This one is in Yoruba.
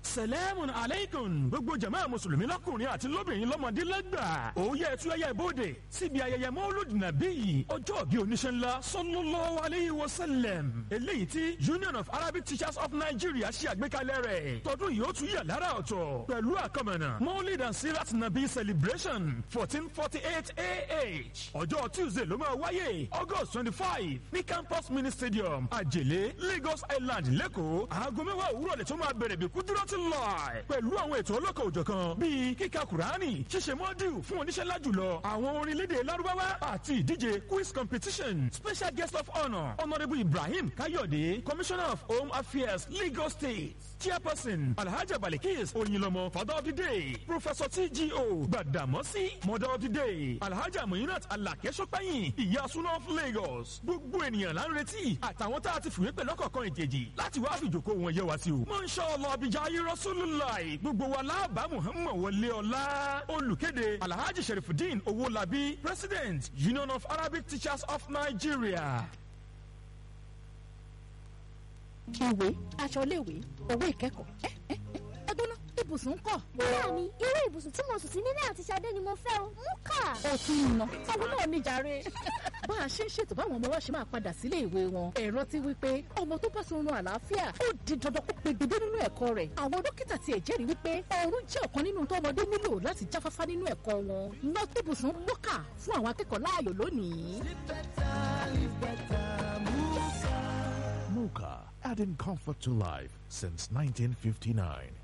salamun aleikum gbogbo jama mùsùlùmí lọkùnrin àti lóbìnrin lọmọdé lẹ́gbà òye ẹtúyẹyẹ ìbòde síbi ayẹyẹ mọ́lúdì nàbí yìí ọjọ́ bí oníṣẹ́ ńlá sallallahu alayhi wa sallam eléyìí tí union of arabic teachers of nigeria ṣe àgbékalẹ̀ rẹ̀ tọdún yìí ó tún yà lára ọ̀tọ̀ pẹ̀lú àkọmọ̀nà mọ́lúdì and sirat nabi celebration fourteen forty eight ah ọjọ́ tuesday ló máa wáyé august twenty five ní campus mini stadium àjèlé lagos island lẹ́kọ̀ọ́ aago mẹ́wàá òwúrọ̀ lè tó máa bẹ̀rẹ̀ bí kúdúrọ́tì láì pẹ̀lú àwọn ètò ọlọ́kọ̀ òjọ̀kan bíi kíka kùránì ṣíṣe mọ́díù fún oníṣẹ́ lájùlọ àwọn orin lédè lárúbáwá àti ìdíje quiz competition special guest of honour honourable ibrahim kayode commissioner of home affairs lagos state chairperson alhaja balikis oyinlọmọ father of the day professor tgo gbadamosi mother of the day alhaja muinat alakesopẹyin ìyá suna of lagos gbogbo ènìyàn là ń retí àtàwọn tá a ti fìwé pẹ̀lú ọ̀kọ̀ọ̀kan ìjèjì láti wá fìjòkó wọn yẹ wá sí o. mọ̀nsá ọlọ́bìjà ayé rasulillah gbogbo wa láàbà muhammed wọlé ọlá olùkéde alhaji sherifudin owolabi president union of arabic teachers of nigeria. ìwé aṣọ iléèwé owó ìkẹ́kọ̀ọ́ ẹ ẹ ẹ gbóná ibùsùn kọ̀. Bẹ́ẹ̀ ni, irú ibùsùn tí mo sùn sí nílé àti Ṣadé ni mo fẹ́ o. Mú kà. ó ti ń ná owó náà ní jàre. bá a ṣe ń ṣètò báwọn ọmọ wa ṣe máa padà sílé ìwé wọn ẹ̀rọ ti wí pé ọmọ tó bá sunrun àlàáfíà ó di dandan kó pegedé nínú ẹ̀kọ́ rẹ̀ àwọn dókítà tiẹ̀ jẹ́rìí wípé oorun jẹ́ ọ̀kan nínú tó ọmọdé nílò láti jáfáfá nínú ẹ̀kọ́ wọn ná ibùsùn mọ́kà fún àwọn akẹ́kọ̀ọ́ láàyò lónìí. Muka, adding comfort to life since 1959.